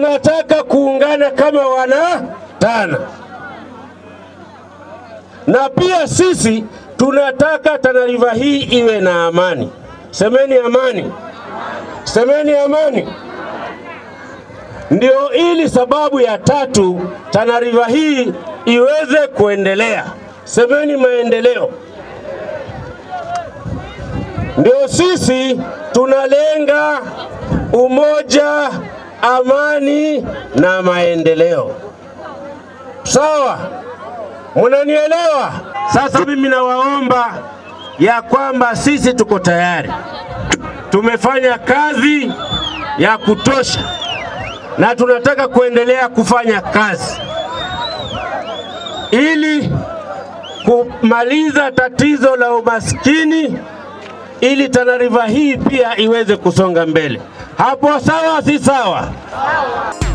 tunataka kuungana kama wana Tana, na pia sisi tunataka Tana River hii iwe na amani. Semeni amani, semeni amani. Ndio ili sababu ya tatu Tana River hii iweze kuendelea. Semeni maendeleo. Ndio sisi tunalenga umoja, amani na maendeleo. Sawa, munanielewa? Sasa mimi nawaomba ya kwamba sisi tuko tayari, tumefanya kazi ya kutosha na tunataka kuendelea kufanya kazi ili kumaliza tatizo la umaskini ili Tana River hii pia iweze kusonga mbele. Hapo sawa, si sawa?